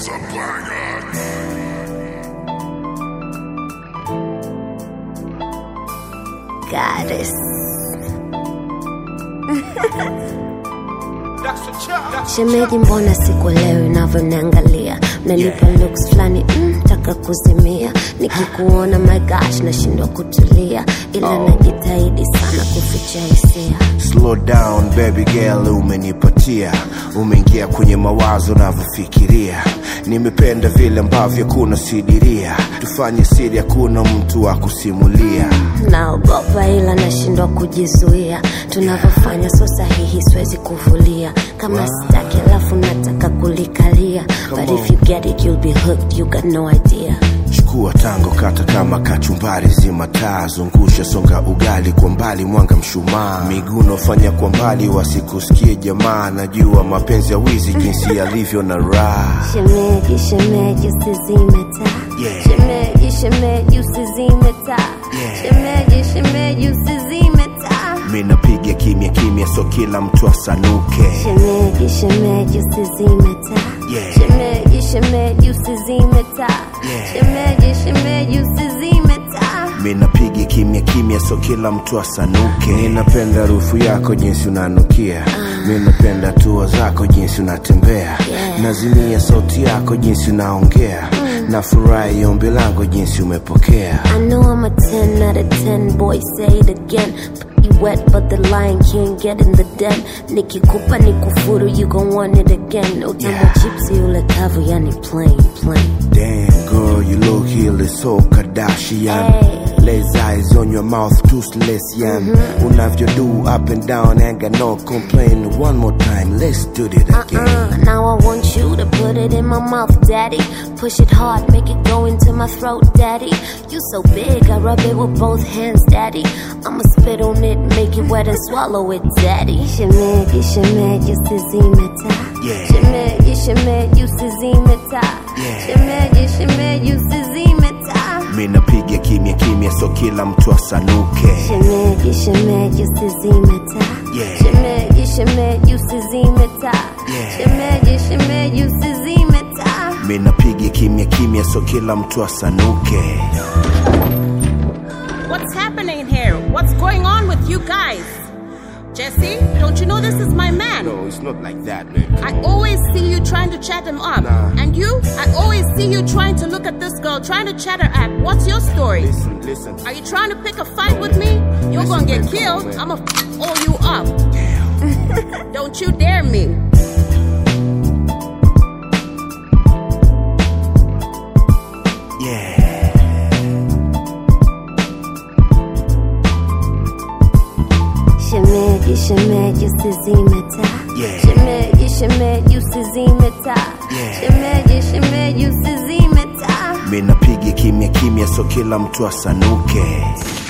Goddess. Shemeji, mbona sikuelewi unavyoniangalia? Mnanipa looks fulani mm, taka kuzimia. Nikikuona my gosh, nashindwa kutulia, ila najitahidi sana kuficha hisia. Slow down baby girl, umenipatia, umeingia kwenye mawazo navyofikiria. Nimependa vile ambavyo kuna sidiria, tufanye siri, hakuna mtu wa kusimulia. Naogopa ila nashindwa kujizuia, tunavyofanya so sahihi, siwezi kuvulia kama sitaki, alafu nataka kulikalia. But if you get it, you'll be hooked, you got no idea. Chukua tango, kata kama kachumbari, zima taa, zungusha, songa ugali kwa mbali, mwanga mshumaa, miguno fanya kwa mbali, wasikusikie jamaa. Najua mapenzi ya wizi jinsi yalivyo na raha. Shemeji, shemeji, usizime taa. Yeah. Shemeji, shemeji, usizime taa. Yeah. Shemeji, shemeji, usizime taa. Mi napiga kimya kimya, so kila mtu asanuke. Shemeji, shemeji, usizime taa. Yeah. Shemeji, shemeji, usizime taa. Yeah. Shemeji, shemeji, usizime taa. Mi napiga kimya kimya, so kila mtu asanuke. Ninapenda harufu yako jinsi unanukia, mi napenda hatua zako jinsi unatembea, Yeah. nazimia sauti yako jinsi unaongea, nafurahi ombi langu jinsi umepokea. I know I'm a 10 out of 10, boy, say it again. You wet, but the lion can't get in the den. Nikikupa nikufuru, you gon' want it again. Utamu Yeah. chipsi ule kavu, yani plain, plain. Damn girl, you look really so Kardashian. Hey. Lays eyes on your mouth, toothless yan. Unavyo do up and down, ain't got no complain. One more time, let's do it again. Uh, now I want you to put it in my mouth, daddy. Push it hard, make it go into my throat, daddy. You so big, I rub it with both hands, daddy. I'ma spit on it, make it wet and swallow it, daddy. Shemeji, shemeji, usizime taa. Yeah. Shemeji, shemeji, usizime taa. Yeah. Shemeji, shemeji, usizime taa. Mi napiga kimya kimya, so kila mtu asanuke. Shemeji, shemeji, usizime taa. Yeah. Shemeji, shemeji, usizime taa. Yeah. Shemeji, shemeji, usizime taa. Mi napiga kimya kimya, so kila mtu asanuke. What's happening here? What's going on with you guys? Jesse, don't you know this is my man? No, it's not like that, baby. I always see you trying to chat him up. Nah. And you? I always see you trying to look at this girl, trying to chat her up. What's your story? Listen, listen. Are you trying to pick a fight with me? You're Listen, gonna get babe, killed. come on, I'ma f- all you up. Don't you dare me. Yeah. Shemeji, shemeji, usizime taa. Yeah. Shemeji, shemeji, usizime taa. Yeah. Shemeji, shemeji, usizime taa. Mi napiga kimya kimya, so kila mtu asanuke.